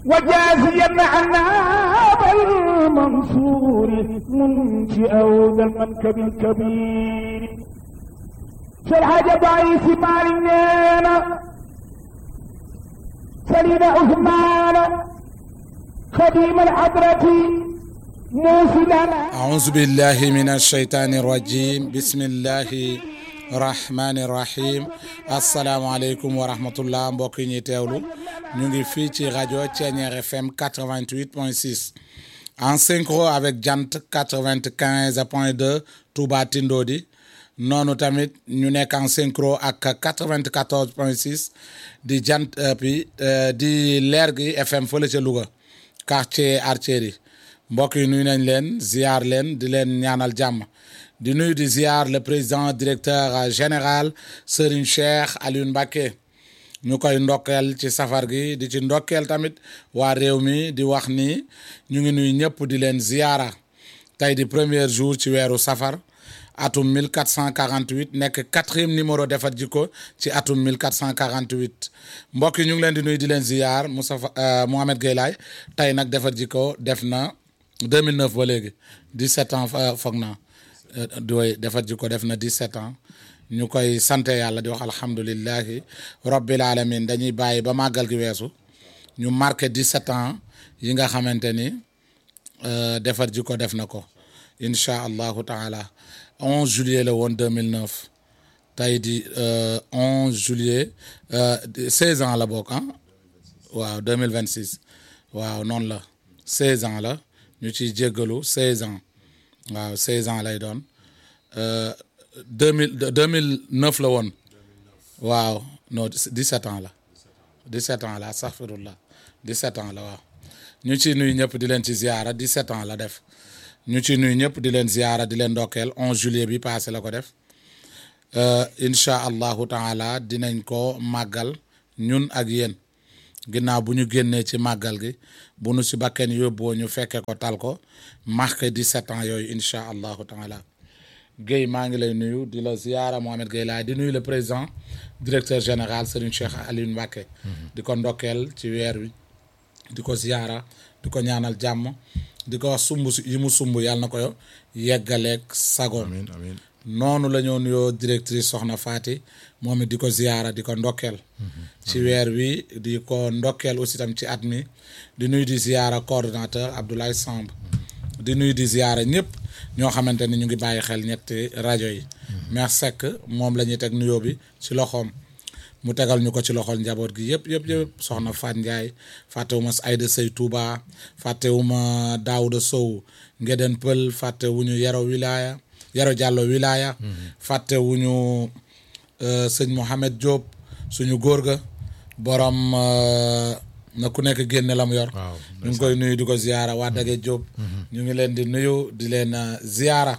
وجازيا عنا بالمنصور منشئ ذا المنكب الكبير شرح ضعيف مالنا سليم عثمان خديم الحضرة موصلنا أعوذ بالله من الشيطان الرجيم بسم الله الرحمن الرحيم asalaamaaleykum wa rahmatullah mbokk yi ñuy teewlu ñu ngi fii ci rajo Thiéniere FM 88.6 en synchro avec Jant 95.2 Touba Tindodi noonu tamit ñu nekk en synchro ak 94.6 di Jant bi di leer gi FM fële ca Louga quartier Artillerie mbokk yi nuyu nañ leen ziar leen di leen ñaanal jàmm di nuyu di ziar le président directeur général Serigne Cheikh Alioune Mbacké ñu koy ndokkeel ci safar gi di ci ndokkeel tamit waa réew mi di wax ni ñu ngi nuyu ñëpp di leen ziara tey di premier jour ci weeru safar atum 1448 nekk quatrième numéro defar jikko ci atum 1448 mbokk yi ñu ngi leen di nuyu di leen ziar Moustapha Mohamed Gueye Laye tey nag defar jikko def na 2009 ba léegi 17 ans foog naa doy defar jikko def na 17 ans ñu koy sante yàlla di wax alhamdulillahi rabbil alamin dañuy bàyyi ba màggal gi weesu ñu marqué 17 ans yi nga xamante ni defar jikko def na ko incha allahu taala 11 juillet la woon 2009 tey di 11 juillet 16 ans la bokk ah waaw 2026 waaw noonu la 16 ans la ñu ciy jéggalu 16 ans waaw 16 ans lay doon 2000 2009 la woon waaw non 17 ans la 17 ans la astaghfirullah 17 ans la waaw ñu ci nuyu ñëpp di leen ci ziara 17 ans la def ñu ci nuyu ñëpp di leen ziara di leen ndokkeel 11 juillet bi passé la ko def incha allahu taala dinañ ko màggal ñun ak yéen ginnaaw bu ñu génnee ci màggal gi bu nu si bakkeen yóbboo ñu fekke ko tal ko marqué 17 ans yooyu incha allahu taala Guèye maa ngi lay nuyu di la ziara Mohamed Gueye Laye di nuyu le président directeur général Serigne Cheikh Alioune Mbacké di ko ndokkeel ci weer wi di ko ziara di ko ñaanal jàmm di ko wax sumb yi mu sumb yàlla na ko yeggaleeg sagoom amiin amiin noonu la ñoo nuyoo directrice Soxna Faati moom it di ko ziara di ko ndokkeel ci weer wi di ko ndokkeel aussi tam ci at mi di nuyu di ziara coordonnateur Abdoulaye Samb di nuyu di ziara ñëpp ñoo xamante ni ñu ngi bàyyi xel ñetti rajo yi Mère Seck moom la ñuy teg nuyoo bi ci loxoom mu tegal ñu ko ci loxol njaboot gi yëpp yëpp yëpp soxna Fat Ndiaye fàttewuma Aïda Sey Touba fàttewuma Daouda Sow Ngeden Pël fàttewuñu Yero Wilaya Yero Diallo Wilaya fàttewuñu sëñ Mohamed Diop suñu góor ga borom na ku nekk génne la mu yor waaw ñu ngi koy nuyu di ko ziyaara waa Dage Diop ñu ngi leen di nuyu di leen ziyaara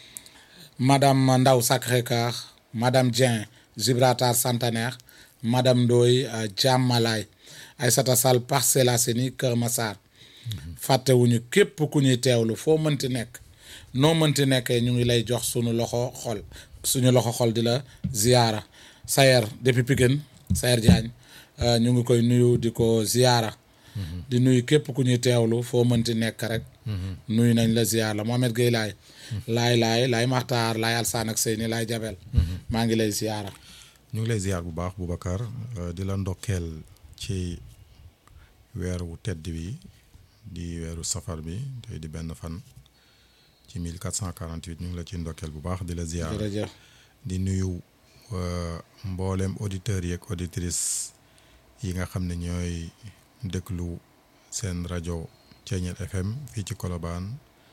madame Ndaw Sacré-Cœur madame Dieng Gibraltar Centenaire madame Ndoye Diamalaye Aïssata Sall Parcelles Assainies Kër Massar fàttewuñu képp ku ñuy teewlu foo mënti nekk noo mënti nekkee ñu ngi lay jox suñu loxo xol suñu loxo xol di la ziyaara Sayer depuis Pikine Sayer Diagne ñu ngi koy nuyu di ko ziyaara di nuyu képp ku ñuy teewlu foo mënti nekk rek nuyu nañ la ziyaar la Mohamed Gueye Laye laay laay laay maxtaar laay alsaan ak seyni laay jabel maa ngi lay ziyaara ñu ngi lay ziar bu baax Boubacar di la ndokkeel ci weer wu tedd bi di weeru safar bi tey di benn fan ci 1448 ñu ngi la ci ndokkeel bu baax di la ziar jërëjëf di nuyu mboolem auditeurs yeeg auditrices yi nga xam ne ñooy déglu seen rajo Thiéniere FM fii ci Colobane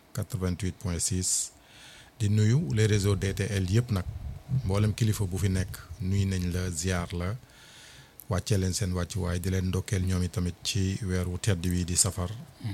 88.6 di nuyu les réseaux DTL yëpp nag mboolem kilifa bu fi nekk nuyu nañ la ziar la wàccee leen seen wàccuwaay di leen ndokkeel ñoom i tamit ci weer wu tedd wi di safar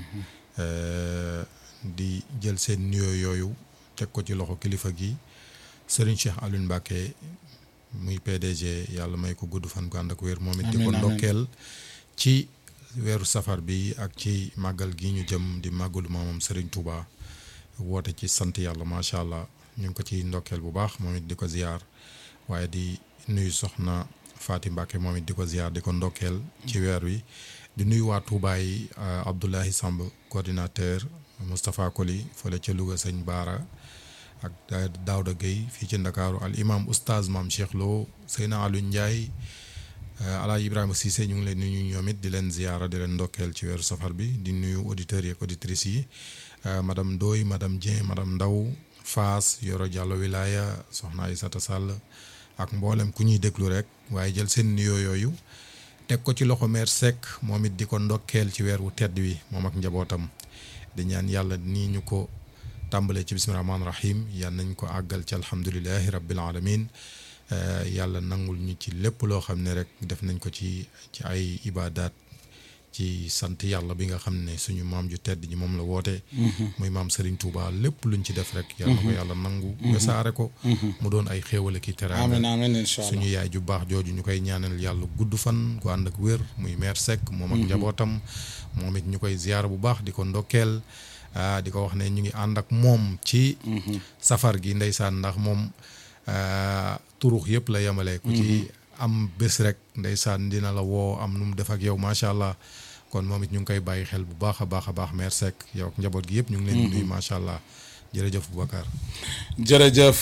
di jël seen nuyoo yooyu teg ko ci loxo kilifa gi Serigne Cheikh Alioune Mbacké muy PDG yàlla may ko gudd fan gu ànd ak wér moom it di ko Amiin, amiin. ndokkeel ci weeru safar bi ak ci màggal gi ñu jëm di màggalu maamam Serigne Touba woote ci sant yàlla macha allah ñu ngi ko ci ndokkeel bu baax moom it di ko ziyaar waaye di nuyu soxna Faati Mbàkke moom it di ko ziyaar di ko ndokkeel ci weer wi di nuyu waa Touba yi Abdoulahi Samb coordinateur Moustapha Koli fële ca Louga sëñ Baara ak Daouda Gueye fii ci Ndakaaru al imam oustaz maam Cheikh Lo Seyna Aliou Ndiaye Alaaji Ibrahima Cissé ñu ngi leen nuyu ñoom it di leen ziyaara di leen ndokkeel ci weeru safar bi di nuyu auditeurs yi ak auditrices yi madame Ndoye madame Dieng madame Ndaw Faas Yoro Diallo Wilaya soxna Aïssata Sall ak mboolem ku ñuy déglu rek waaye jël seen nuyoo yooyu teg ko ci loxo meer Seck moom it di ko ndokkeel ci weer wu tedd wi moom ak njabootam di ñaan yàlla nii ñu ko tàmbalee ci bismillahi rahmaani rahim yal nañ ko àggal ci alhamdulilahi rabbil alamin yàlla nangul ñu ci lépp loo xam ne rek def nañ ko ci ci ay ibaadaat ci sant yàlla bi nga xam ne suñu maam ju tedd ñi moom la woote. muy maam Serigne Touba lépp luñ ci def rek. yàlla ko yàlla nangu. wesaare ko. mu doon ay xéewal ki teraanga. amiin amiin incha allah suñu yaay ju baax jooju ñu koy ñaanal yàlla gudd fan gu ànd ak wér muy mère Seck. moom ak njabootam. moom it ñu koy ziyaar bu baax di ko ndokkeel. di ko wax ne ñu ngi ànd ak moom ci. safar gi ndeysaan ndax moom turux yëpp la yemale. ku ci am bés rek ndeysaan dina la woo am nu mu def ak yow macha allah kon moom it ñu ngi koy bàyyi xel bu baax a baax a baax mère Seck yow ak njaboot gi yëpp ñu ngi leen di nuyu macha allah jërëjëf Boubacar. jërëjëf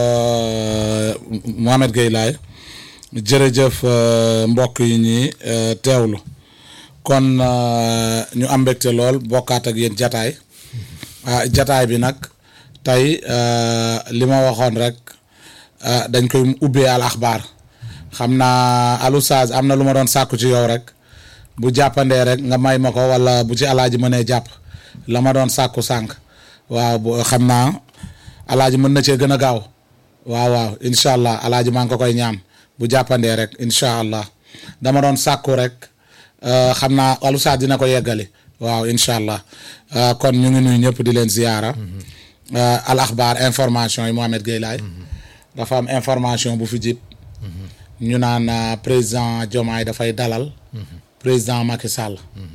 Mohamed Gueye Laye jërëjëf mbokk yi ñi teewlu kon ñu am mbégte lool bokkaat ak yéen jataay jataay bi nag tey li ma waxoon rek dañ koy ubbee al axbaar xam naa alusage am na lu ma doon sàkku ci yow rek bu jàppandee rek nga may ma ko wala bu ci alaaji mënee jàpp la ma doon sàkku sànq waaw bu xam naa alaaji mën na cee gën a gaaw waaw waaw incha allah alaaji maa ngi ko koy ñaan bu jàppandee rek incha allah dama doon sàkku rek xam naa alusage dina ko yeggali waaw incha allah kon ñu ngi nuyu ñëpp di leen ziyaara al axbaar information yi Mohamed Gueye Laye dafa am information bu fi jib ñu naan président Diomaye dafay dalal président Macky Sall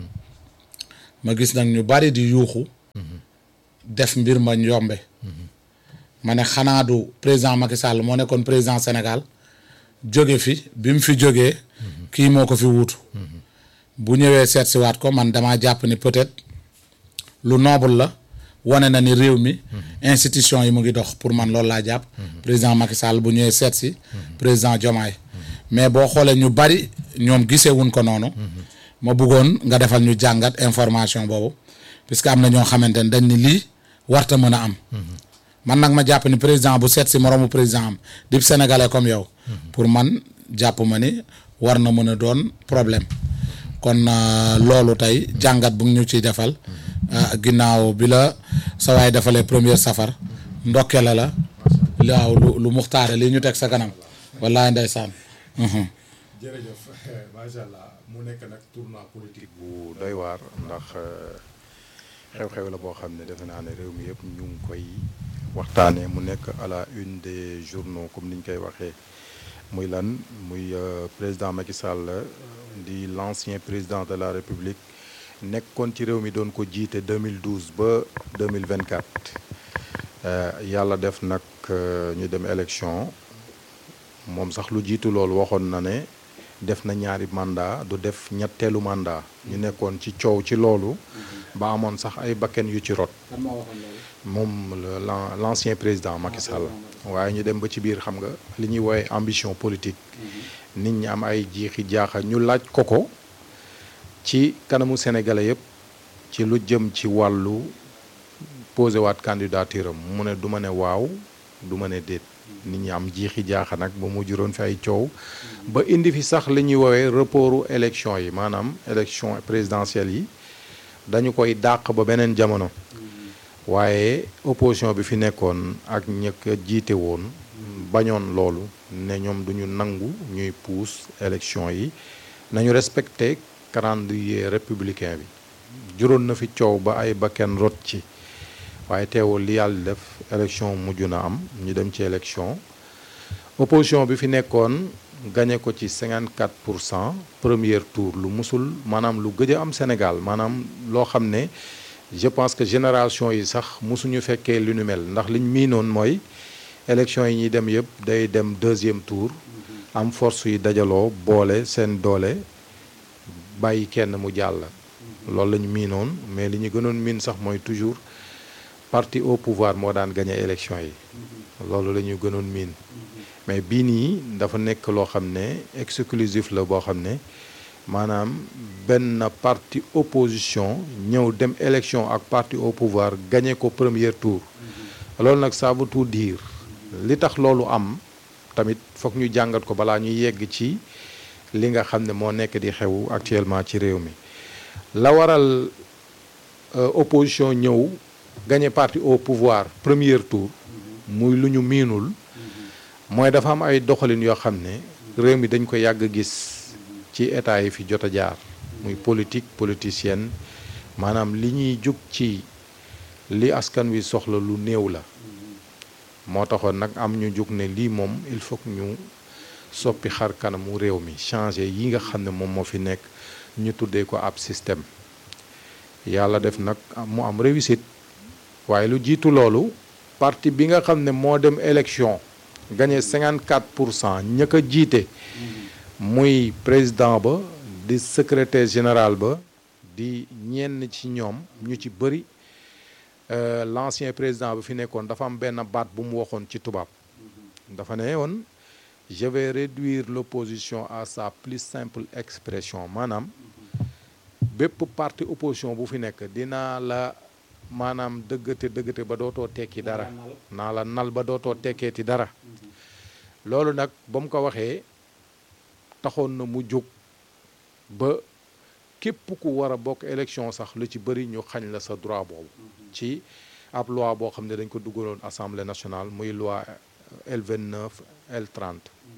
ma gis nag ñu bari di yuuxu def mbir ma yombe ma ne xanaa du président Macky Sall moo nekkoon président Sénégal jóge fi bi mu fi jógee kii moo ko fi wuutu bu ñëwee seet si waat ko man damaa jàpp ni peut-être lu noble la wane na ni réew mi institution yi mu ngi dox pour man loolu laa jàpp président Macky Sall bu ñëwee seet si président Diomaye mais boo xoolee ñu bari ñoom gisee wuñ ko noonu ma bëggoon nga defal ñu jàngat information boobu puisque am na ñoo xamante ne dañ ni lii warta mën a am man nag ma jàpp ni président bu seet si moroomu président am di sénégalais comme yow pour man jàpp ma ni war na mën a doon problème kon loolu tey jàngat bu ñu ciy defal ginnaaw bi la sa waay defalee première safar ndokke la la waaw lu lu muxtaare lii ñu teg sa kanam wallaay ndeysaan jërëjëf macha allah mu nekk nag tournoi politique bu doy waar ndax xew-xew la boo xam ne defe naa ne réew mi yëpp ñu ngi koy waxtaanee mu nekk à la une des journaux comme ni ñu koy waxee muy lan muy président Macky Sall di l'ancien président de la République nekkoon ci réew mi doon ko jiite 2012 ba 2024 yàlla def nag ñu dem élection moom sax lu jiitu loolu waxoon na ne def na ñaari mandat du def ñetteelu mandat ñu nekkoon ci coow ci loolu ba amoon sax ay bakken yu ci rot moom l'ancien président Macky Sall waaye ñu dem ba ci biir xam nga li ñuy woowee ambition politique nit ñi am ay jiixi jaaxa ñu laaj ko ko ci kanamu sénégalais yëpp ci lu jëm ci wàllu posé waat candidature am mu ne du ma ne waaw du ma ne déet nit ñi am jiixi jaaxa nag ba mu juróon fi ay coow ba indi fi sax li ñuy woowee reportu élection yi maanaam élection présidentielle yi dañu koy dàq ba beneen jamono waaye opposition bi fi nekkoon ak ñëkk jiite woon bañoon loolu ne ñoom duñu nangu ñuy puus élection yi nañu respecté calendrier républicain bi juróon na fi coow ba ay bakken rot ci waaye teewul li yàlla def élection mujj na am ñu dem ci élection opposition bi fi nekkoon gagné ko ci 54 pour cent premier tour lu musul maanaam lu gëj a am Sénégal maanaam loo xam ne je pense que génération yi sax musuñu fekkee lu nu mel ndax liñ miinoon mooy élection yi ñuy dem yëpp day dem deuxième tour am force yi dajaloo boole seen doole bàyyi kenn mu jàll loolu la ñu miinoon mais li ñu gënoon miin sax mooy toujours parti au pouvoir moo daan gagné élection yi loolu la ñu gënoon miin mais bii nii dafa nekk loo xam ne exclusif la boo xam ne maanaam benn parti opposition ñëw dem élection ak parti au pouvoir gagné ko premier tour loolu nag ça veut tout dire li tax loolu am tamit foog ñu jàngat ko balaa ñuy yegg ci li nga xam ne moo nekk di xew actuellement ci réew mi la waral opposition ñëw gagné parti au pouvoir premier tour muy lu ñu miinul mooy dafa am ay doxalin yoo xam ne réew mi dañ ko yàgg gis ci état yi fi jot a jaar muy politique politicienne maanaam li ñuy jug ci li askan wi soxla lu néew la moo taxoon nag am ñu jug ne lii moom il faut que ñu soppi xar kanamu réew mi changer yi nga xam ne moom moo fi nekk ñu tuddee ko ab système yàlla def nag mu am réussite waaye lu jiitu loolu parti bi nga xam ne moo dem élection gagné 54 pour cent ña ko jiite muy président ba di secrétaire général ba di ñenn ci ñoom ñu ci bëri l'ancien président bi fi nekkoon dafa am benn baat bu mu waxoon ci tubaab dafa ne woon je vais réduire l'opposition à sa plus simple expression maanaam bépp parti opposition bu fi nekk dinaa la maanaam dëggate dëggate ba dootoo tekki dara naa la nal ba dootoo tekkeeti dara loolu nag ba mu ko waxee taxoon na mu jóg ba képp ku war a bokk élection sax lu ci bëri ñu xañ la sa droit boobu ci ab loi boo xam ne dañ ko dugaloon assemblée nationale muy loi L29 L30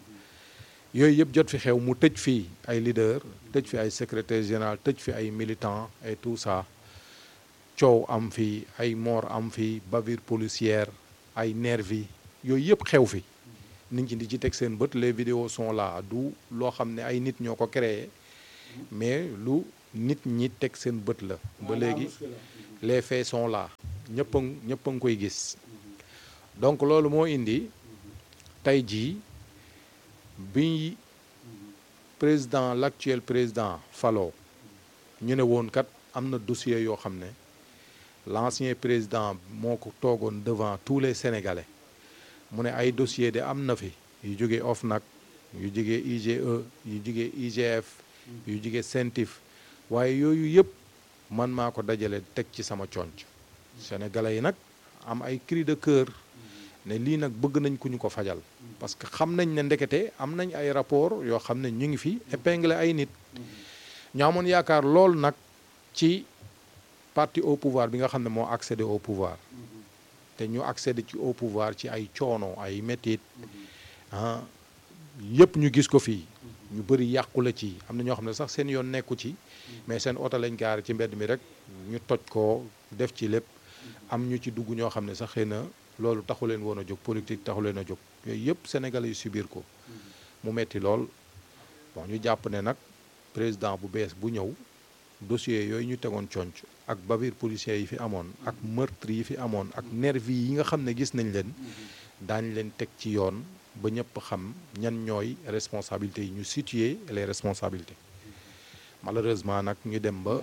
yooyu yëpp jot fi xew mu tëj fii ay leader tëj fi ay secrétaire général tëj fi ay militant et tout ça coow am fi ay mort am fi bavure policière ay nervi yooyu yëpp xew fi nit ñi di ci teg seen bët les vidéos sont là du loo xam ne ay nit ñoo ko créé mais lu nit ñi teg seen bët la ba léegi les faits sont là ñëpp a ñëpp a ngi koy gis donc loolu moo indi tey jii bi président l'actuel président Falo ñu ne woon kat am na dossier yoo xam ne l'ancien président moo ko toogoon devant tous les Sénégalais mu ne ay dossier de am na fi yu jógee OFNAC yu jógee IGE yu jógee IGF yu jógee CENTIF waaye yooyu yëpp man maa ko dajale teg ci sama conc Sénégalais yi nag am ay cri de cœur ne lii nag bëgg nañ ku ñu ko fajal parce que xam nañ ne ndekete am nañ ay rapport yoo xam ne ñu ngi fi épinglé ay nit ñu amoon yaakaar lool nag ci parti au pouvoir bi nga xam ne moo accédé au pouvoir te ñu accédé ci au pouvoir ci ay coono ay métit ah yëpp ñu gis ko fii ñu bëri yàqu la ci am na ñoo xam ne sax seen yoon nekku ci mais seen oto lañ gaare ci mbedd mi rek ñu toj ko def ci lépp am ñu ci dugg ñoo xam ne sax xëy na loolu taxu leen woon a jóg politique taxu leen a jóg yooyu yëpp sénégalais yu subir ko mu metti lool bon ñu jàpp ne nag président bu bees bu ñëw dossier yooyu ñu tegoon conc ak bavure policier yi fi amoon ak meurtre yi fi amoon ak nervi yi nga xam ne gis nañ leen daañ leen teg ci yoon ba ñëpp xam ñan ñooy responsabilités yi ñu situer les responsabilités malheureusement nag ñu dem ba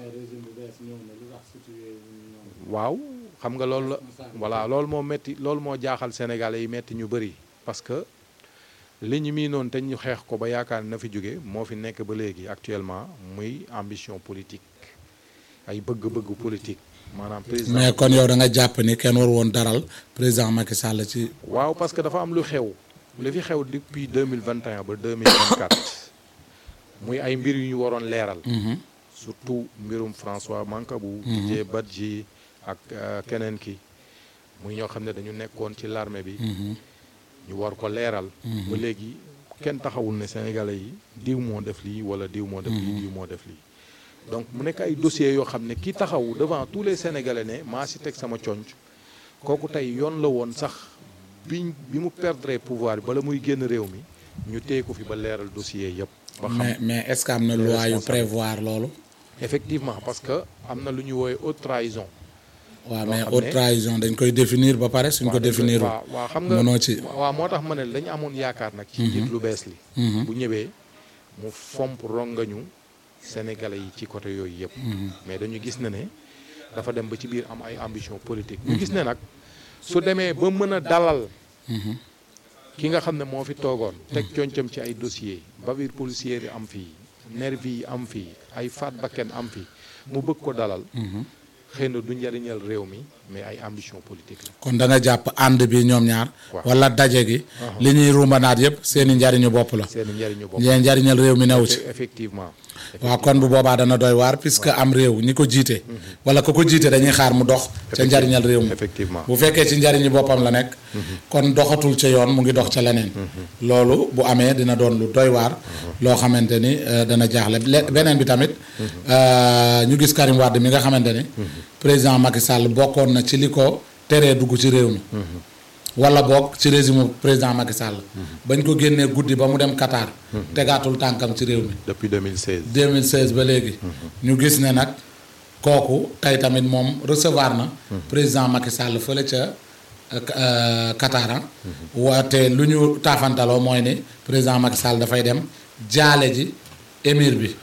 waaw xam nga loolu la voilà loolu moo metti loolu moo jaaxal sénégalais yi metti ñu bëri parce que li ñu mii noonu te ñu xeex ko ba yaakaar na fi jóge moo fi nekk ba léegi actuellement muy ambition politique ay bëgg-bëgg politique maanaam président mais kon yow da nga jàpp ni kenn war woon daral président Macky Sall ci. waaw parce que dafa am lu xew li fi xew depuis 2021 ba 2024 muy ay mbir yu ñu waroon leeral surtout mbirum François Mancabou Didier Badji ak keneen ki muy ñoo xam ne dañu nekkoon ci l'armée bi ñu war ko leeral ba léegi kenn taxawul ne sénégalais yi diw moo def lii wala diw moo def lii diw moo def lii donc mu nekk ay dossiers yoo xam ne ki taxaw devant tous les sénégalais ne maa si teg sama conc kooku tey yoon la woon sax bi bi mu perdre pouvoir bi bala muy génn réew mi ñu téye ko fi ba leeral dossier yëpp ba xam mais mais est-ce que am na loi yu prévoir loolu. effectivement parce que am na lu ñu woowee haute trahison waaw mais xam haute ne- trahison dañ koy définir ba pare suñ ko définir waaw waaw xam nga mënoo ci. waaw moo tax ma ne dañu amoon yaakaar nag ci njiit lu bees li bu ñëwee mu fomp rongañu sénégalais yi ci côté yooyu yëpp. mais dañu gis ne ne dafa dem ba ci biir am ay ambition politique. ñu gis ne nag su demee ba mën a dalal. ki nga xam ne moo fi toogoon. teg concam ci ay dossiers bavure policière yi am fii nervi yi am fii ay faat bakken am fii mu bëgg ko dalal. xëy na du njëriñal réew mi mais ay ambition politique la. kon da nga jàpp ànd bi ñoom ñaar. waaw. wala daje gi. li ñuy rumbanaat yëpp seen i njariñu bopp la. seen njëriñu bopp. leen njariñal réew mi newu ci. effectivement. waaw kon bu boobaa dana doy waar puisque am réew ñi ko jiite. wala ko ko jiite dañuy xaar mu dox. ca njariñal réew mi effectivement. bu fekkee ci njariñu boppam la nekk. kon doxatul ca yoon mu ngi dox ca leneen. loolu bu amee dina doon lu doy waar. loo xamante ni euh, dana jaaxle Le- beneen bi tamit. euh, ñu gis Karim Wade mi nga xamante ni. président Macky Sall bokkoon na ci li ko teree dugg ci réew mi. wala boog ci régime président Macky Sall. bañ ko génnee guddi ba mu dem Qatar. tegaatul tànkam ci réew mi. depuis 2016. 2016 ba léegi. ñu gis ne nag kooku tey tamit moom recevoir na. président Macky Sall fële ca euh, Qatar ah. waate lu ñu taafantaloo mooy ni président Macky Sall dafay dem jaale ji émir bi.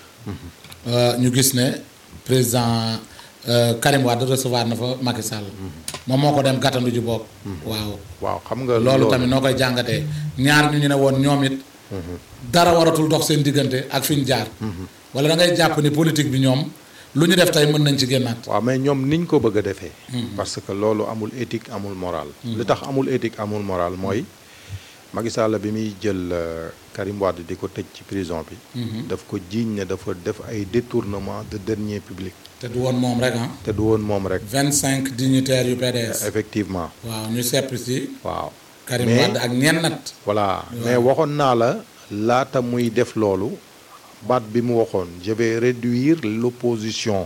Euh, ñu gis ne président euh, Karim Wade recevoir na fa Macky Sall. moom moo ko dem gàttandu ji bopp. waaw waaw xam nga loolu tamit noo koy jàngatee ñaar ñu ñu ne woon ñoom it. dara waratul dox seen diggante ak fi ñu jaar. wala da ngay jàpp ni politique bi ñoom lu ñu def tey mën nañ ci génnaat. waaw mais ñoom niñ ko bëgg a defee. parce que loolu amul éthique amul moral. li tax amul éthique amul moral mooy Macky Sall bi muy jël euh, Karim Wade di ko tëj ci prison bi. daf ko jiiñ ne dafa def ay détournement de deniers publics. te du woon moom rek ah. te du woon moom rek. vingt cinq dignitaires yu PDS. effectivement waaw ñu sepp si waaw. Karim mais Wade ak ñennat. voilà mais waxoon naa la laata muy def loolu baat bi mu waxoon je vais réduire l'opposition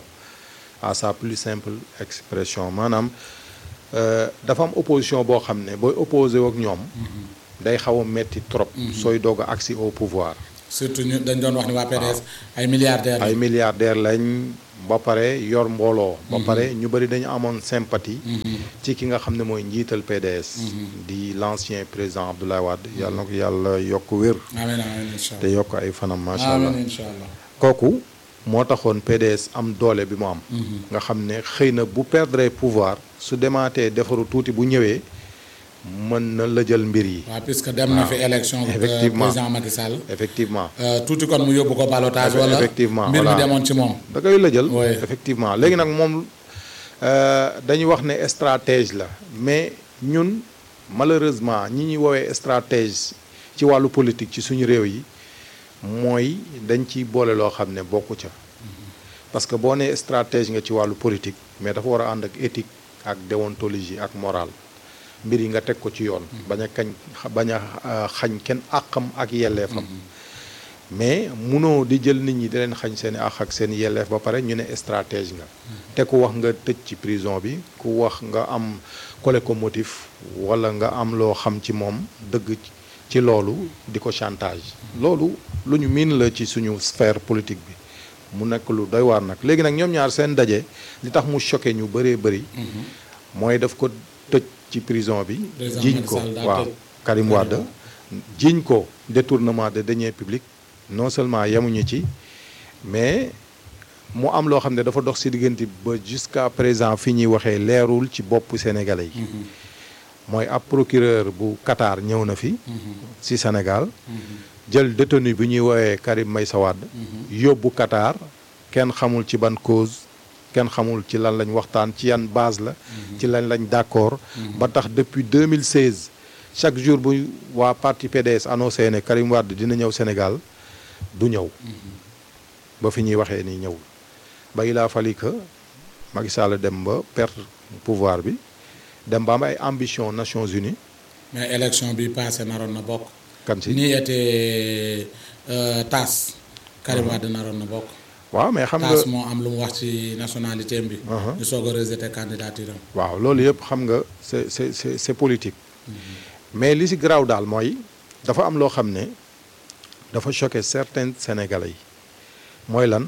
à sa plus simple expression maanaam euh, dafa am opposition boo xam ne booy opposé ak ñoom day xaw a metti trop sooy doog a accès au pouvoir surtout ñu dañ doon wax ni waa PDS ay milliardaires ay lañ. milliardaires lañ ba pare yor mbooloo ba pare ñu bëri dañu amoon sympathie ci ki nga xam ne mooy njiital PDS di l'ancien président Abdoulaye Wade yàlla na ko yàlla yokk wér amiin amiin incha te allah yokk ay fanam macha allah amiin incha allah. kooku moo taxoon PDS am doole bi mu am nga xam ne xëy na bu perdre pouvoir su demaatee defaru tuuti bu ñëwee mën na la jël mbir yi waaw puisque dem na fi élection. euh, Effectivement. président Macky Sall. effectivement Euh, tuuti kon mu yóbbu ko ballottage wala Effectivement, mbir mi voilà. demoon ci moom. da koy la jël Ouais. effectivement léegi nag moom euh, dañuy wax ne stratège la mais ñun malheureusement ñi ñuy woowee stratège ci wàllu politique ci suñu réew yi mooy dañ ciy boole loo xam ne bokku ca parce que boo nee stratège nga ci wàllu politique mais dafa war a ànd ak éthique ak déontologie ak morale mbir yi nga teg ko ci yoon bañ a kañ bañ a euh, xañ kenn àqam ak yelleefam mais munoo di jël nit ñi di leen xañ seen i àq ak seen i yelleef ba pare ñu ne stratège nga te ku wax nga tëj ci prison bi ku wax nga am collé ko motif wala nga am loo xam ci moom dëgg ci loolu di ko chantage loolu lu ñu miin la ci suñu sphère politique bi mu nekk lu doy waar nag léegi nag ñoom ñaar seen daje li tax mu choqué ñu bëree bëri mooy daf ko tëj ci prison bi Président jiiñ Macky ko Sall daa waaw tëj Karim Wade jiiñ ko détournement de deniers publics non seulement yemuñu ci mais mu am loo xam ne dafa dox ci diggante ba jusqu'à présent fi ñuy waxee leerul ci bopp sénégalais yi mooy ab procureur bu Qatar ñëw na fi ci Sénégal jël détenu bi ñuy woowee Karim Meïssa Wade yóbbu Qatar kenn xamul ci ban cause kenn xamul ci lan lañ waxtaan ci yan base la ci lan lañ d'accord ba tax depuis 2016 chaque jour bu waa parti PDS annoncé ne Karim Wade dina ñëw Sénégal du ñëw ba fi ñuy waxee nii ñëwul ba il a fallu que Macky Sall dem ba perdre pouvoir bi dem ba am ay ambition Nations Unies mais élection bi passé naroon na bokk. kan si nii était euh, TAS. Karim Wade naroon na bokk. waaw mais xam nga TAS moo am lu mu wax ci nationalité bi. Uh-huh. ñu soog a rejeté candidature am. waaw loolu yëpp xam nga c'est c'est c'est c'est politique mais li si garaaw daal mooy dafa am loo xam ne dafa choqué certains sénégalais yi mooy lan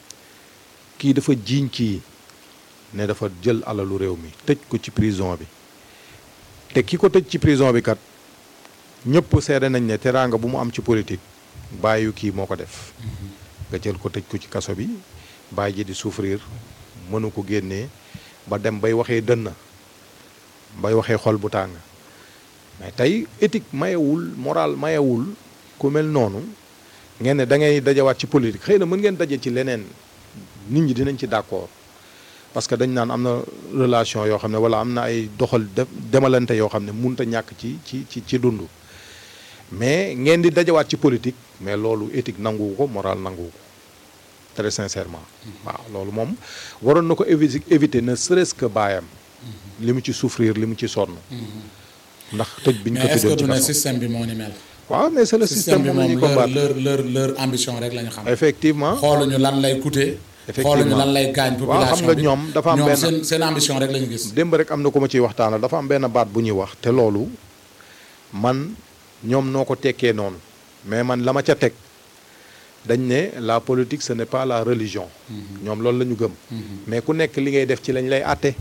kii dafa jiiñ kii ne dafa jël alalu réew mi tëj ko ci prison bi te ki ko tëj ci prison bi kat ñëpp seede nañ ne teraanga bu mu am ci politique bàyyi kii moo ko def nga jël ko tëj ko ci kaso bi bàyyi ji di souffrir mënu ko génnee ba dem bay waxee dënn bay waxee xol bu tàng mais tey éthique mayewul moral mayewul ku mel noonu ngeen ne da ngay dajawaat ci politique xëy na mën ngeen daje ci leneen nit ñi dinañ ci d'accord parce que dañ naan am na relation yoo xam ne wala am na ay doxal demalante yoo xam ne munta ñàkk ci ci ci ci dund mais ngeen di dajawaat ci politique mais loolu éthique nanguwu ko moral nanguwu ko très sincèrement waaw loolu moom waroon na ko évi éviter ne serait-ce que baayam li mu ci souffrir li mu ci sonn ndax tëj bi ñu ko mais est-ce que tëjoon ci du ne kaso système bi moo ni mel. waaw mais c'est le système système bi moom la ñuy moom leur combattre leur leur leur ambition rek la ñu xam. effectivement xooluñu lan lay coûter. Effectivement. xooluñu lan lay gaañ waaw xam population nga bi ñoom dafa am ñoom benn- seen seen ambition rek la ñu gis. démb rek am na ko ma ciy waxtaanal dafa am benn baat bu ñuy wax te loolu man ñoom noo ko tekkee noonu mais man la ma ca teg dañ ne la politique ce n'est pas la religion ñoom loolu la ñu gëm mais ku nekk li ngay def ci lañ lay àtte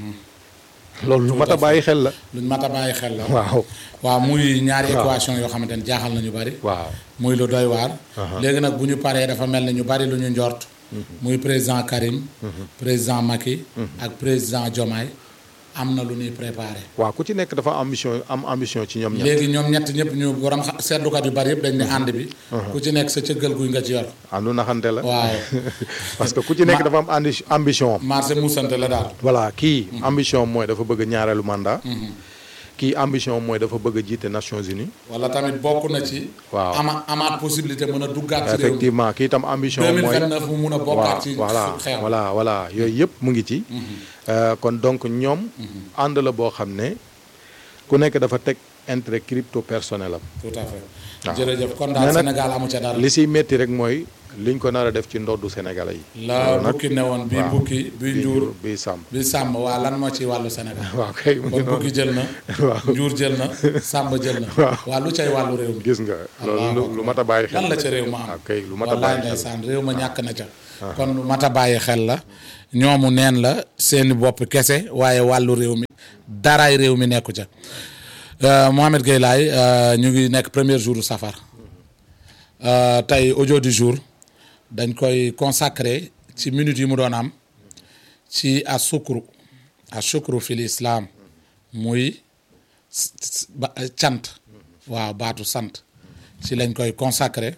loolu lu mat a bàyyi xel la luñ mat a bàyyi xel la. waaw waaw muy ñaari waaw. équation yoo xamante ne jaaxal nañu bari. waaw muy lu doy waar. Aha. léegi nag bu ñu paree dafa mel ni ñu bari lu ñu njort. muy président Karim. président Macky. ak président Diomaye am na lu ñuy préparé. waaw ku ci nekk dafa am ambition am ambition ci ñoom ñaar léegi ñoom ñett ñëpp ñu borom xa- seetlukat yu bari yëpp dañ ne ànd bi. ku ci nekk sa cëggal guy nga ci yor. àndu naxante la waaw parce que ku ci nekk Ma- dafa am andi ambition am marché muusante la daal. voilà kii ambition mooy dafa bëgg ñaareelu mandat kii ambition mooy dafa bëgg a jiite Nations Unies wala tamit bokk na ci. Waaw. ama amaat possibilité mën a duggaat ci réew mi. effectivement kii tam ambition mooy 2029 mu mun a bokkaat ci voilà xeex. voilà voilà yooyu yëpp mu ngi ci Euh, kon donc ñoom ànd la boo xam ne ku nekk dafa teg intérêt crypto personnel am tout à fait. waaw. jërëjëf kon Mais daal nag- Sénégal amu ca dara. li siy métti rek mooy liñ ko nar a def ci ndoddu Sénégalais yi la loolu nag- bukki ne woon bii waaw. bukki bii njuur bii sàmm bi sàmm waa lan moo ci wàllu Sénégal. waaw kay mu ngi kon bukki noonu jël na. waaw njuur jël na sàmm jël na. Waaw. waa lu cay wàllu réew mi. gis nga loolu Allahu lu- lu mat a bàyyi xel lan la ca réew ma am. waaw kay lu mat a wallaay bàyyi xel ndeysaan réew ma ñàkk na ca. kon lu mat a bàyyi xel la ñoomu neen la seeni bopp kese waaye wàllu réew mi daraay réew mi nekku ca. Euh, Mohamed Gueye Laye euh, ñu ngi nekk premier jour safar Euh, tey audio du jour dañ koy consacré ci minutes yi mu doon am ci asukru asukru fil islam muy s- s- ba- cant waaw baatu sant ci lañ koy consacré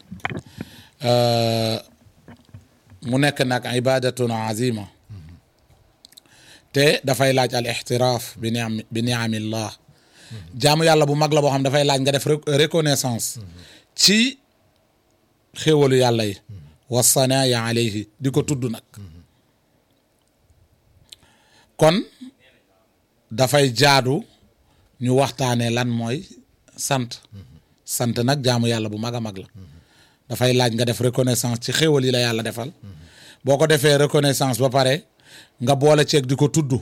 Euh, mu nekk nag ibadatun azima te dafay laaj al ixtiraaf bi niam bi niamillah jaamu yàlla bu mag la boo xam dafay laaj nga def rec- reconnaissance ci xéewalu yàlla yi wasanaaya alayhi di ko tudd nag kon dafay jaadu ñu waxtaanee lan mooy sant sant nag jaamu yàlla bu mag a mag la dafay laaj nga def reconnaissance ci xéewal yi la yàlla defal boo ko defee reconnaissance ba pare nga boole ceeg di ko tudd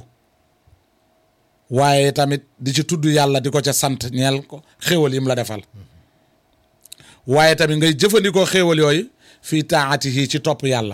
waaye tamit di ci tudd yàlla di ko ca sant ñeel ko xéewal yi mu la defal waaye tamit ngay jëfandikoo xéewal yooyu fii taatihi ci topp yàlla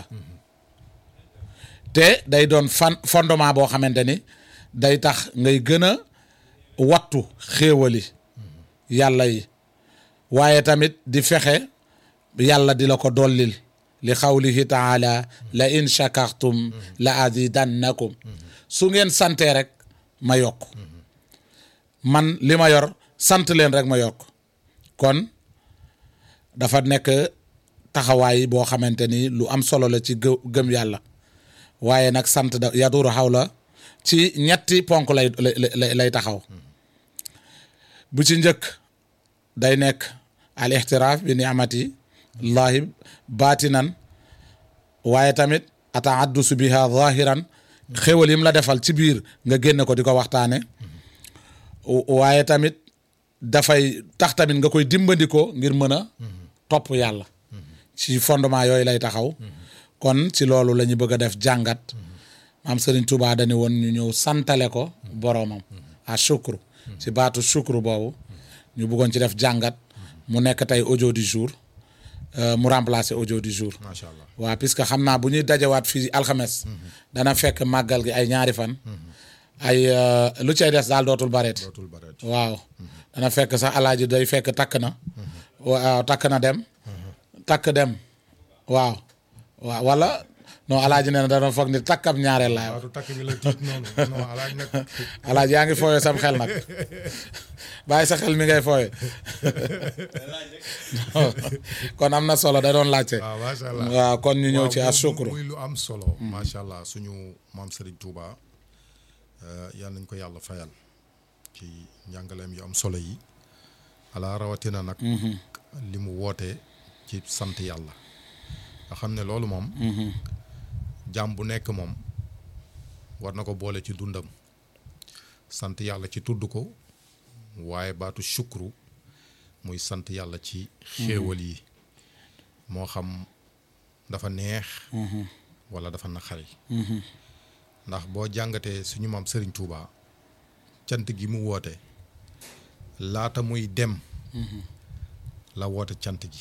te day doon fan fondement boo xamante ni day tax ngay gën a wattu xéewali yàlla yi waaye tamit di fexe yàlla di la ko dollil li xawlihi taala la in shakartum la azidannakum su ngeen santee rek ma yokk man li ma yor sant leen rek ma yokk kon dafa nekk taxawaay boo xamante ni lu am solo la ci gë- gëm yàlla waaye nag sant da yaduru xaw la ci ñetti ponk lay lay lay taxaw bu ci njëkk day nekk al ixtiraaf bi niamati llahi baatinan waaye tamit ataaddusu biha zahiran xéwal yim la defal ci biir nga génne ko di ko waxtaane waaye tamit dafay tax tamit nga koy dimbandikoo ngir mën a topp yàlla ci fondement yooyu lay taxaw kon ci loolu la ñu bëgg a def jàngat maam Serigne Touba dañu woon ñu ñëw santale ko boroomam a shukru ci baatu shukru boobu ñu bëggoon ci def jàngat mu nekk tey audio du jour euh, mu remplacer audio du jour macha allah waaw puisque xam naa bu ñuy dajawaat fii alxames dana fekk màggal gi ay ñaari fan ay euh, lu cay des daal dootul bareeti dootul bareet waaw dana fekk sax alaaji day fekk takk na waaw takk na dem takk dem waaw waaw wala non alaaji nee na da doon foog ni takkab ñaareel laay wax waaw du takk bi la tiit noonu non alaaj nag alaaji yaa ngi fooyee sam xel nag bàyyi sa xel mi ngay fooyee kon am na solo da doon laajte waaw macha allah waaw kon ñu ñëw waaw ci muy- asukru muy lu am solo macha allah suñu maam Serigne Touba euh, yal nañ ko yàlla fayal ci njàngaleem yu am solo yi ala rawatina nag li mu woote ci sant yàlla nga xam ne loolu moom jaam bu nekk moom war na ko boole ci dundam sant yàlla ci tudd ko waaye baatu shukru muy sant yàlla ci xéewal yi moo xam dafa neex wala dafa naqari ndax boo jàngatee suñu maam Serigne Touba cant gi mu woote laata muy dem la woote cant gi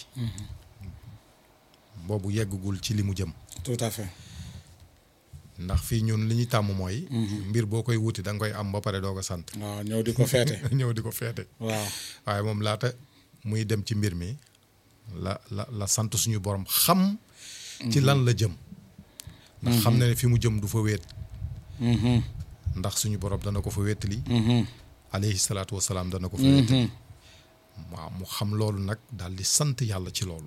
boobu yeggagul ci li mu jëm tout à fait ndax fii ñun li ñuy tàmm mooy mbir boo koy wuti da nga koy am ba pare doo ko sant waaw ñëw di ko feete ñëw di ko feete waaw waaye moom laata muy dem ci mbir mi la la la sant suñu borom xam ci lan la jëm ndax xam na ne fi mu jëm du fa wéet ndax suñu borom dana ko fa wéetali alayhi salaatu wasalaam dana ko fa wéetali waaw mu xam loolu nag daal di sant yàlla ci loolu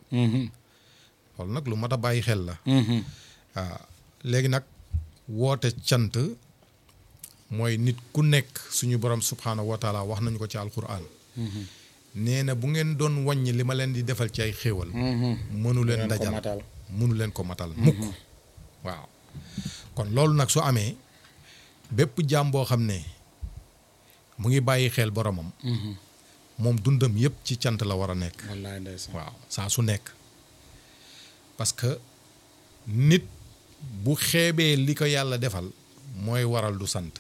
loolu nag lu mat a bàyyi xel la waaw léegi nag woote cant mooy nit ku nekk suñu borom subhaanahu wa taala wax nañu ko ci alquran nee na bu ngeen doon wàññi li ma leen di defal ci ay xéewal mënu leen leen ko dajal matal. mënu leen ko matal mukk waaw kon loolu nag su amee bépp jaam boo xam ne mu ngi bàyyi xel boromam moom dundam yépp ci cant la war a nekk wallaay ndeysaan waaw saa su nekk parce que nit bu xeebee li ko yàlla defal mooy waral du sant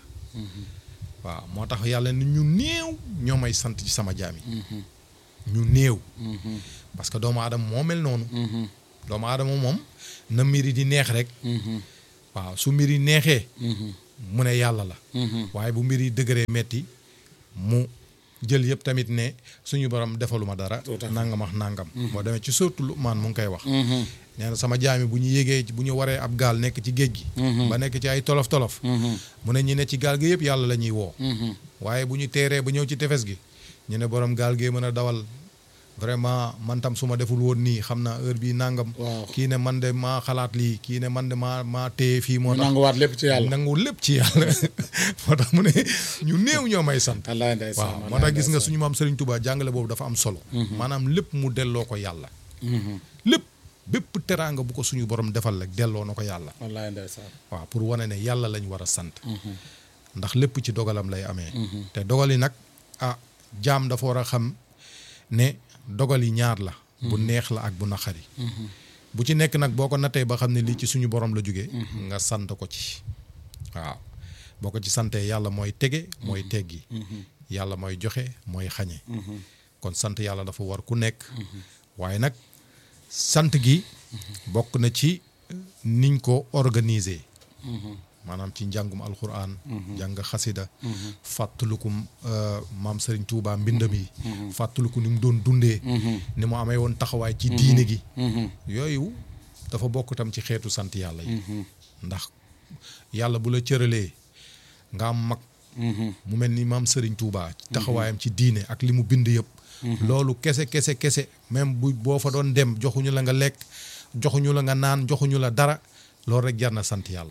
waaw moo tax yàlla ni ñu néew ñoo may sant ci sama jaam yi ñu néew parce que doomu aadama moo mel noonu doomu aadama moom na mbir yi di neex rek waaw su mbir yi neexee mu ne yàlla la waaye bu mbir yi dëgëree metti mu jël yëpp tamit ne suñu borom defaluma dara Tout à fait. nangam ak nangam boo demee ci surtout Luqmaan mu ngi koy wax nee na sama jaami bu ñu yégee bu ñu waree ab gaal nekk ci géej gi ba nekk ci ay tolof tolof mu ne ñi ne ci gaal gi yëpp yàlla la ñuy woo waaye bu ñu teeree ba ñëw ci tefes gi ñu ne borom gaal gee mën a dawal vraiment man tam su ma deful woon nii xam naa heure bii nangam Waaw. kii ne man de maa xalaat lii kii ne man de maa maa téye fii moo mu tax nanguwaat lépp ci yàlla nangu lépp ci yàlla moo tax mu ne ñu néew ñoo may sant wallaay ndeysaan waaw moo wallaay tax gis nga ndeysaan. suñu maam Serigne Touba jàngale boobu dafa am solo maanaam lépp mu delloo ko yàlla lépp bépp teraanga bu ko suñu borom defal rek delloo na ko yàlla wallaay ndeysaan waaw pour wane ne yàlla lañ war a sant ndax lépp ci dogalam lay amee te dogal yi nag ah jaam dafa war a xam ne dogal yi ñaar la bu neex la ak bu naqari bu ci nekk nag boo ko nattee ba xam ne lii ci suñu borom la jógee nga sant ko ci waaw boo ko ci santee yàlla mooy tege mooy teggi yàlla mooy joxe mooy xañe kon sant yàlla dafa war ku nekk waaye nag sant gi bokk na ci niñ ko organiser maanaam ci njàngum alxuraan jàng xasida fàttaliku euh, maam Serigne Touba mbindam yi fàttaliku ni mu doon dundee ni mu amee woon taxawaay ci diine gi yooyu dafa bokk tam ci xeetu sant yàlla yi ndax yàlla bu la cëralee nga am mag mu mel ni maam Serigne Touba taxawaayam ci diine ak li mu bind yëpp loolu kese kese kese même bu boo fa doon dem joxuñu la nga lekk joxuñu la nga naan joxuñu la dara loolu rek jar na sant yàlla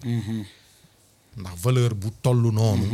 ndax valeur bu toll noonu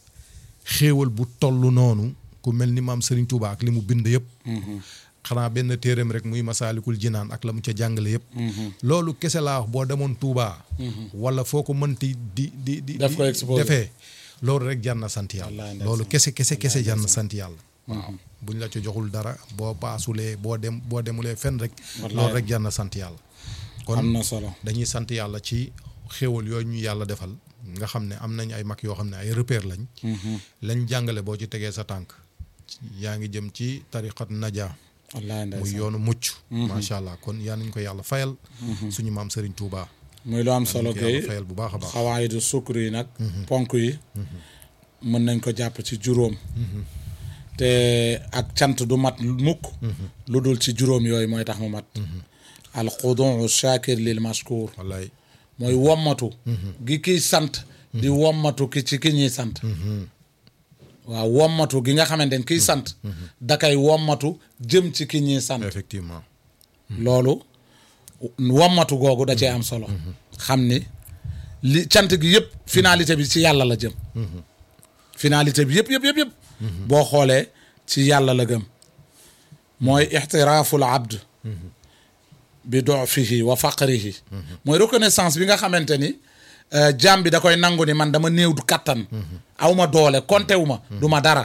xéewal bu toll noonu ku mel ni maam Serigne Touba ak li mu bind yëpp xanaa benn téereem rek muy masaalikul jinaan ak la mu ca jàngale yëpp loolu kese laa wax boo demoon Touba wala foo ko mënti di di di Def ko di- exposé. defee loolu rek jar na sant yàlla Wallaahi ndeysaan. loolu kese kese kese Wallaahi jar na ndeysaan. sant yàlla waaw buñ la ca joxul dara boo paasulee boo dem boo demulee fenn rek Wallaahi. loolu rek jar na sant yàlla kon am na solo dañuy sant yàlla ci xéewal yooyu ñu yàlla defal nga xam ne am nañ ay mag yoo xam ne ay repère lañ lañ jàngale boo ci tegee sa tànk yaa ngi jëm ci tariqat naja wallaay muy ndeysaan yoonu mucc macha allah kon yaa nañ ko yàlla fayal suñu maam Serigne Touba muy lu am solo ko yàlla kay fayal bu baax a baax xawaayidu sukkur yi nag ponk yi mën nañ ko jàpp ci juróom te ak cant du mat mukk lu dul ci juróom yooyu mooy tax mu mat al xuduu shakir lil mashkur wallaay mooy wommatu gi kiy sant di wommatu ki ci ki ñuy sant waaw wommatu gi nga xamante ni kiy sant da kay wommatu jëm ci ki ñuy sant effectivement loolu wommatu googu da cee am solo xam ni li cant gi yëpp finalité bi ci yàlla la jëm finalité bi yëpp yëpp yëpp yëpp boo xoolee ci yàlla la gëm mooy ixtiraaful abd bi dofihi wa faqrihi mooy reconnaissance bi nga xamante ni euh, jaam bi da koy nangu ni man dama néew du kattan aw ma doole konte wu ma du ma dara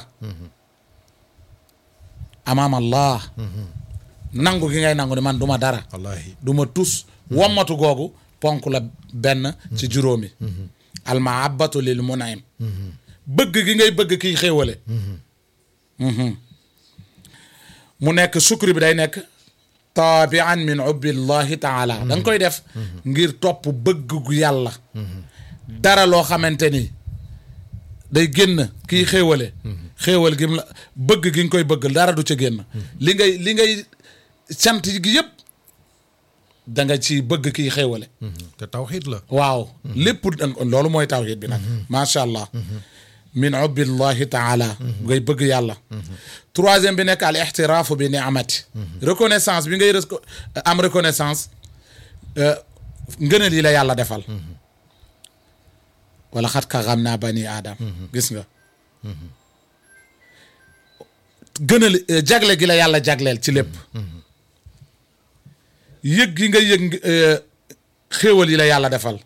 amaam allah nangu gi ngay nangu ni man du ma dara wallahi du ma tus wommatu googu ponk la benn ci juróomi almahabatu lil munaim bëgg gi ngay bëgg kiy xéewale Mhm. mu nekk sukri bi day nekk taabian min ubbillahi taala da nga koy def ngir topp bëgg gu yàlla dara loo xamante ni day génn kiy xéewale xéewal gi mu la bëgg gi nga koy bëgg dara du ca génn li ngay li ngay sant gi yëpp da nga ci bëgg kiy xéewale te tawxiid la waaw lépp dang- loolu mooy tawhid bi nag macha allah min ubbillahi taala ngay bëgg yàlla troisième bi nekk al ixtiraafu bi niamati reconnaissance bi ngay reco- am reconnaissance euh, ngëneel yi la yàlla defal wala xat ka xam naa bani aadam gis nga gënal euh, jagle gi la yàlla jagleel ci lépp yëg gi nga yëg euh, xéewal yi la yàlla defal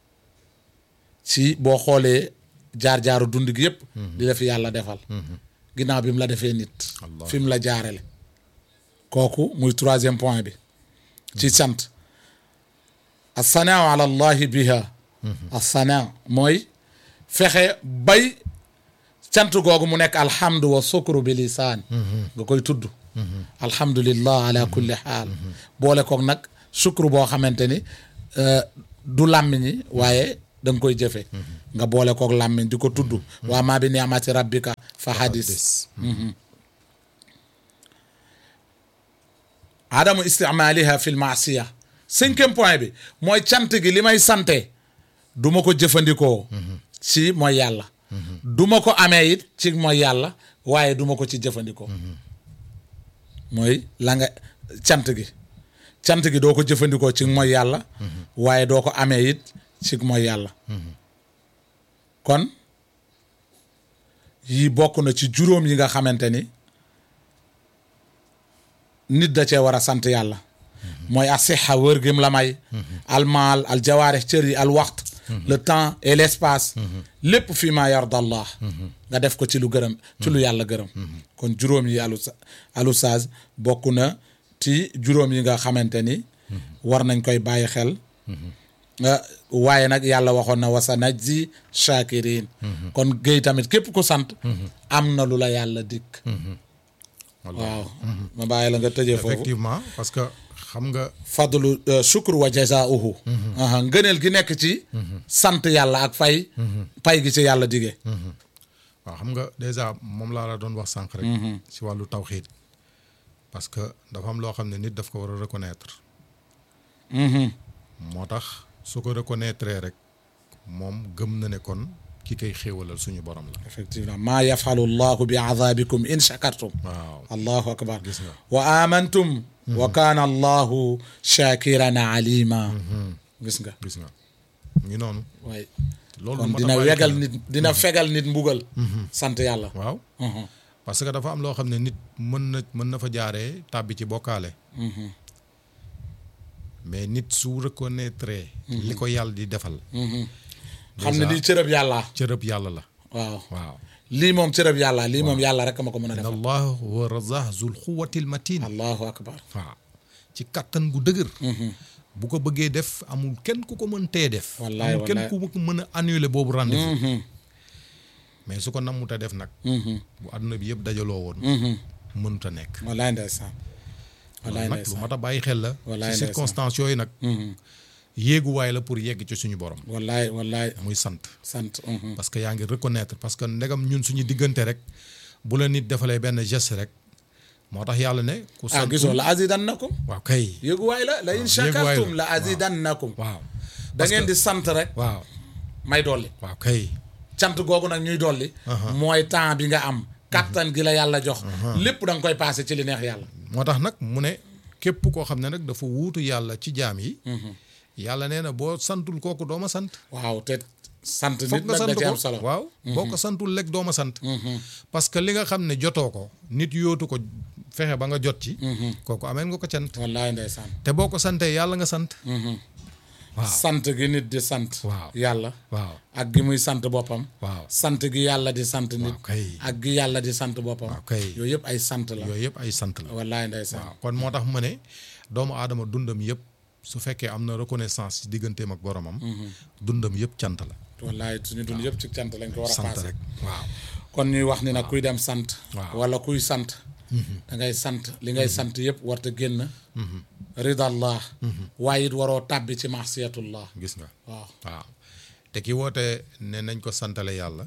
ci boo xoolee jaar-jaaru dund gi yëpp di la fi yàlla defal ginnaaw bi mu la defee nit Allah. fi mu la jaarale kooku muy troisième point bi ci sant assanaa ala allahi biha assanaa mooy fexe bay cant googu mu nekk alhamdu wa sukru bi lisaan nga koy tudd alhamdulillah ala kulli xaal boole koog nag sukru boo xamante ni euh, du làmmiñi waaye da nga koy jëfe nga boole koog làmmiñ di ko tudd waa maa bi niamati rabbika fa hadis adamu isticmaaliha fi l maasiya cinquième point bi mooy cant gi li may sante du ma ko jëfandikoo ci mooy yàlla du ma ko amee it ci mooy yàlla waaye du ma ko ci jëfandikoo mooy la nga cant gi cant gi doo ko jëfandikoo ci mooy yàlla waaye doo ko amee it ci mooy yàlla kon yii bokk na ci juróom yi nga xamante ni nit da cee war a sant yàlla mooy asixa wër gim la may almaal al jawaarix cër yi al waxt le temps et l' espace lépp fi ma yarda allah nga def ko ci lu gërëm ci lu yàlla gërëm kon juróom yi alu alustaaz bokk na ci juróom yi nga xamante ni war nañ koy bàyyi xel Uh, waaye nag yàlla waxoon na wasa najzi shakirin kon géy tamit képp ku sant am na lu la yàlla dikk waaw ma bàyyi la nga tëjee foofu effectivement parce que xam nga fadlu uh, shukr wa jazauhu aha ngëneel gi nekk ci sant yàlla ak fay pay gi ci yàlla dige waaw xam nga déjà moom laa la doon wax sànq rek si wàllu tawxiid parce que dafa am loo xam ne nit daf ko war a reconnaître moo tax su ko reconnaître rek moom gëm na ne kon ki koy xéewalal suñu borom la effectivement maa yafalu llahu bi azabikum in shakartum waaw allahu akbar gis nga wa amantum wa kaana allahu shakiran alima gis nga gis nga mu ngi noonu waay loolu kon moo tax dina bàyyi wegal xel. nit dina fegal nit mbugal sant yàlla waaw Mhm. parce que dafa am loo xam ne nit mën na mën na fa jaaree tàbbi ci bokkaale mais nit su reconnaître li ko yàlla di defal xam ne Déjà. lii cërëb yàlla cërëb yàlla la waaw waaw lii moom cërëb yàlla lii moom yàlla rek ma ko mën a inna defal allah huwa razaq zul quwwatil matin allahu akbar waaw ci kattan gu dëgër bu ko bëggee def amul kenn ku ko mën tee def Wallaay, amul kenn wallaay. ku ko mën a annuler boobu rendez-vous mais su ko namut a def nag bu àdduna bi yëpp dajaloo woon mënut a nekk wallaay ndeysaan wallaay loolu nag lu ndeysaan mat a bàyyi xel la Wallaay, ci ndeysaan. circonstances yooyu nag yéeguwaay la pour yegg ci suñu borom wallaay wallaay muy sant sant mhm. parce que yaa ngi reconnaître parce que ndegam ñun suñu diggante rek bu la nit defalee benn geste rek moo tax yàlla ne ku ah santul gisoo la azidannakum waaw kay yëguwaay la la in yëguwaay la. shakartum la azidannakum waaw da ngeen di sant rek waaw may dolli waaw kay cant googu nag ñuy dolli mooy temps bi nga am kattan gi la yàlla jox lépp da nga koy passé ci li neex yàlla moo tax nag mu ne képp koo xam ne nag dafa wuutu yàlla ci jaam yi yàlla nee na boo santul kooku doo ma sant waaw te sant foog nit nga nag da sant ci ko am solo waaw boo ko santul lekk doo ma sant parce que li nga xam ne jotoo ko nit yootu ko fexe ba nga jot ci kooku ameen nga ko cant wallaay ndeysaan te boo ko santee yàlla nga sant waaw sant gi nit di sant Waaw. yàlla waaw ak gi muy sant boppam waaw sant gi yàlla di sant nit waaw kay ak gi yàlla di sant boppam waaw kay yooyu yëpp ay sant la yooyu yëpp ay sant la wallaay ndeysaan waaw kon moo tax mu ne doomu aadama dundam yëpp su fekkee am na reconnaissance ci digganteem ak boromam dundam yëpp cant la wallaay suñu dund yëpp ci cant lañ ko war a sant passé rek waaw kon ñuy wax ni nag kuy dem sant Waaw. wala kuy sant da ngay sant li ngay sant yëpp warta génn ridallah waaye it waroo tàbbi ci maasiyatullah gis nga waaw waaw te ki woote ne nañ ko santale yàlla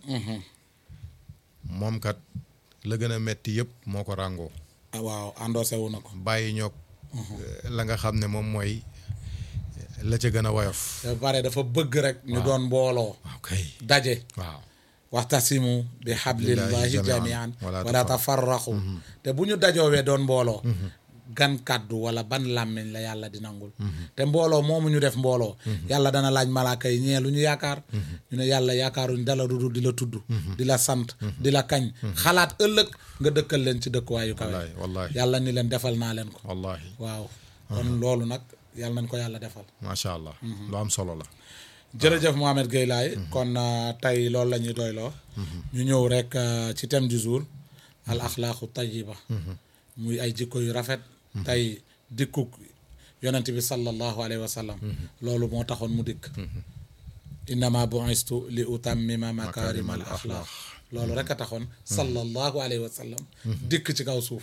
moom kat la gën a metti yëpp moo ko ràngoo ah, waaw endossé wu na ko bàyyi ñoog la nga xam ne moom mooy la ca gën a woyof ba pare dafa bëgg rek ñu doon mbooloo waaw kay daje waaw waxtasimu bi hablillahi Billahi jamian jamian, wala wala tafarraqu te bu ñu dajoowee doon mbooloo gan kàddu wala ban làmmiñ la yàlla di nangul te mbooloo moomu ñu def mbooloo yàlla dana laaj malaaka yi ñee lu ñu yaakaar ñu ne yàlla yaakaaruñ dala dudu di la tudd di la sant di la kañ xalaat ëllëg nga dëkkal leen ci dëkkuwaayu kawe wallahi wallahi yàlla ni leen defal naa leen ko wallahi waaw kon loolu nag yàlla nañ ko yàlla defal macha allah lu am solo la jërëjëf Mohamed Gueye Laye kon euh, tey loolu la ñuy doyloo ñu ñëw rek euh, ci thème du jour al axlaaqu tayiba muy ay jikko yu rafet tey dikkuk yonent bi sallallahu alayhi wa sallam loolu moo taxoon mu dikk innama bu'istu li utammima makarima al axlaaq loolu rek a taxoon sallallahu alayhi wa sallam dikk ci kaw suuf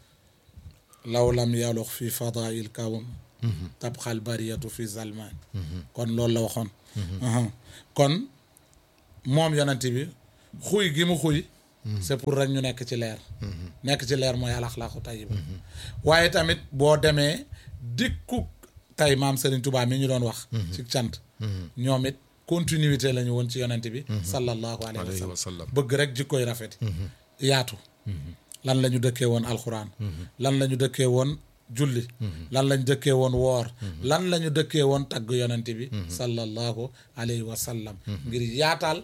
law lam yalux fi fadail kawm tabxal bariyatu fi zalman kon loolu la waxoon Uhum. kon moom yonent bi xuy gi mu xuy c'est pour rek ñu nekk ci leer nekk ci leer mooy alaxlaaqu tayiba waaye tamit boo demee dikku tey maam Serigne Touba mi ñu doon wax ci cant ñoom it continuité la ñu woon ci yonent bi sallallahu alayhi alayhi wa wa sallam sallam bëgg rek jikkoy rafet yaatu lan la ñu dëkkee woon alxuraan lan la ñu dëkkee woon julli lan la ñu dëkkee woon woor lan la ñu dëkkee woon tagg yonent bi sallallahu alayhi wa sallam ngir yaatal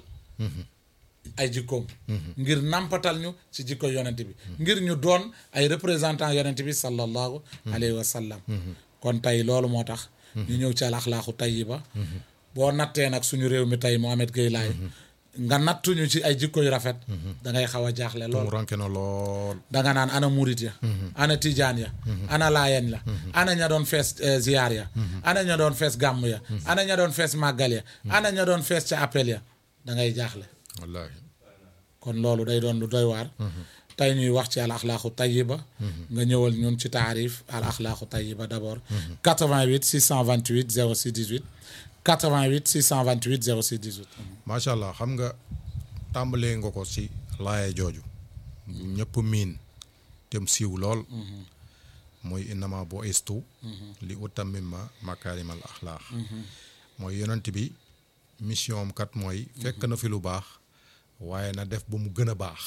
ay jikkoom ngir nampatal ñu ci jikko yonent bi ngir ñu doon ay représentant yonent bi sallallahu alayhi wa sallam kon tey loolu moo tax ñu ñëw ci al axlaaqu tayiba boo nattee nag suñu réew mi tey Mohamed Gueye Laye nga nattuñu ci ay jikko yu rafet da ngay xaw a jaaxle lool mu ranke na lool danga naan ana murit ya ana tijaan ya ana laayeen la ana ña doon fees eh, ziyaar ya ana ña doon fees gàmm ya ana ña doon fees màggal ya ana ña doon fees ca appel ya da ngay jaaxle wallahi kon loolu day doon lu doy waar tey ñuy wax ci al axlaaqu tayiba nga ñëwal ñun ci taarif al axlaaqu tayiba d' abord 88 628 06 18 88 628 06 18 macha allah xam nga tàmbalee nga ko ci laaye jooju ñëpp miin tem siiw lool mooy innama bo istu li utammima makaarimal axlaax mooy yonent bi mission am kat mooy fekk na fi lu baax waaye na def ba mu gën a baax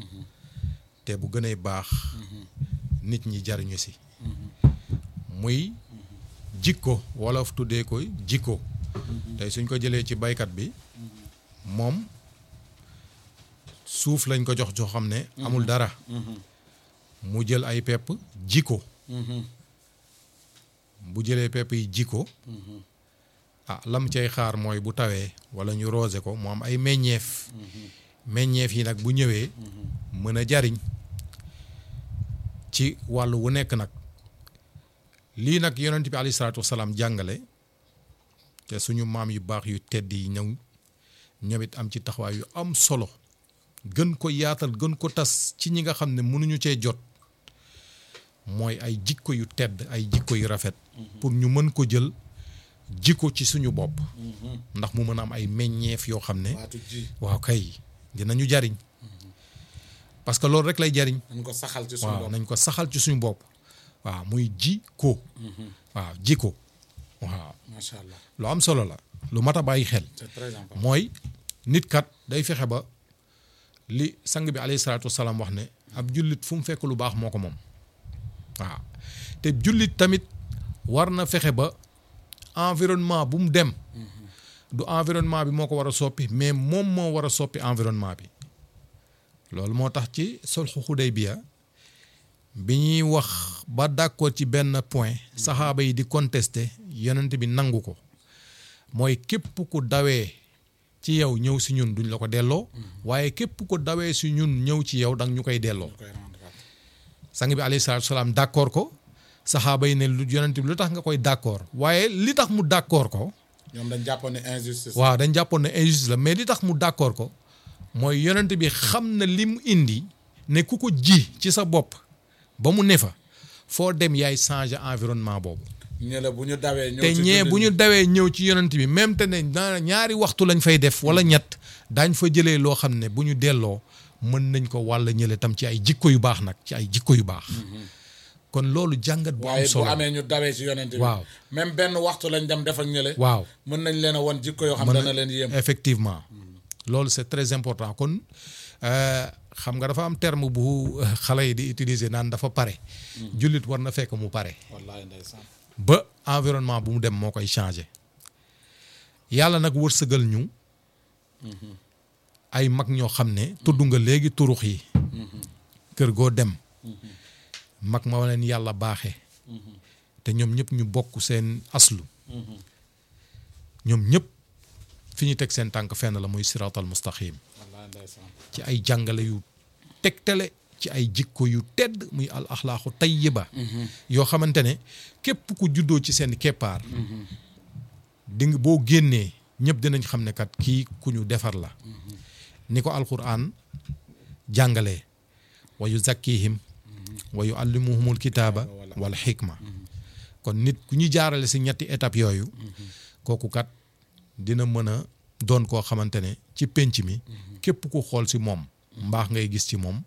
te bu gënee baax nit ñi jariñu si muy jikko wolof tuddee koy jikko tey suñ ko jëlee ci baykat bi moom suuf lañ ko jox joo xam ne amul dara mu jël ay pepp jikko bu jëlee pepp yi jikko ah lam cay xaar mooy bu tawee wala ñu roose ko mu am ay meññeef meññeef yi nag bu ñëwee mën a jariñ ci wàll wu nekk nag lii nag yonent bi alayhi salaatu wasalaam jàngale te suñu maam yu baax yu tedd yi ñëw ñëwit am ci taxawaay yu am solo gën ko yaatal gën ko tas ci ñi nga xam ne mënuñu cee jot mooy ay jikko yu tedd ay jikko yu rafet pour ñu mën ko jël jikko ci suñu bopp ndax mu mën a am ay meññeef yoo xam ne waatu ji waaw kay dinañu jariñ parce que loolu rek lay jariñ nañ ko saxal ci suñu waaw bopp nañ ko saxal ci suñu bopp waaw muy ji ko waaw ji ko waaw macha allah lu am solo la lu mat a bàyyi xel c'est très important mooy nit kat day fexe ba li sang bi alayhi salaatu wasalaam wax ne ab jullit fu mu fekk lu baax moo ko moom waaw te jullit tamit war na fexe ba environnement bu mu dem du environnement bi moo ko war a soppi mais moom moo war a soppi environnement bi loolu moo tax ci sulhu Hudaybiya bi ñuy wax ba d'accord ci benn point saxaaba yi di contester yonent bi nangu ko mooy képp ku dawee ci yow ñëw si ñun duñ la ko delloo waaye képp ku dawee si ñun ñëw ci yow danga ñu koy delloo koy rendre waat. sang bi alayhi salaatu salaam d'accord ko saxaaba yi ne lu yonent bi lu tax nga koy d'accord waaye li tax mu d'accord ko ñoom dañ jàppoon ne injustice waaw dañ jàppoon ne injustice la mais li tax mu d'accord ko mooy yonent bi xam na li mu indi ne ku ko ji ci sa bopp ba mu ne fa foo dem yaay changer environnement boobu ñële bu ñu dawee ñëw te ci ñee jullit bu ñi. ñu dawee ñëw ci yonent bi même te ne na ñaari waxtu lañ fay def wala ñett daañ fa jëlee loo xam ne bu ñu delloo mën nañ ko wàll ñële tam ci ay jikko yu baax nag ci ay jikko yu baax kon loolu jàngat bu am waaye bu solo amee ñu dawee ci yonent bi Waaw. même benn waxtu lañ dem def ak ñële waaw mën nañ leen a won jikko yoo xam mën dana na- leen yéem effectivement loolu c'est très important kon euh, xam nga dafa am terme bu euh, xale yi di utiliser naan dafa pare jullit war na fekk mu pare wallahi ndeysaan ba environnement bu mu dem moo koy changer yàlla nag wërsëgal ñu ay mag ñoo xam ne tudd nga léegi turux yi kër goo dem mag ma leen yàlla baaxe te ñoom ñëpp ñu bokk seen aslu ñoom ñëpp fi ñu teg seen tànk fenn la muy siratal mustaqim wallahi ndeysaan ci ay jàngale yu tegtale ci ay jikko yu tedd muy al axlaaqu tayyiba yoo xamante ne képp ku juddoo ci seen keppaar di nga boo génnee ñëpp dinañ xam ne kat kii ku ñu defar la ni ko alquran jàngalee wa yuzakkihim wa yuallimuhumul kitaaba wal xikma kon nit ku ñu jaarale si ñetti étape yooyu kooku kat dina mën a doon koo xamante ne ci pénc mi képp ku xool si moom mbaax ngay gis ci moom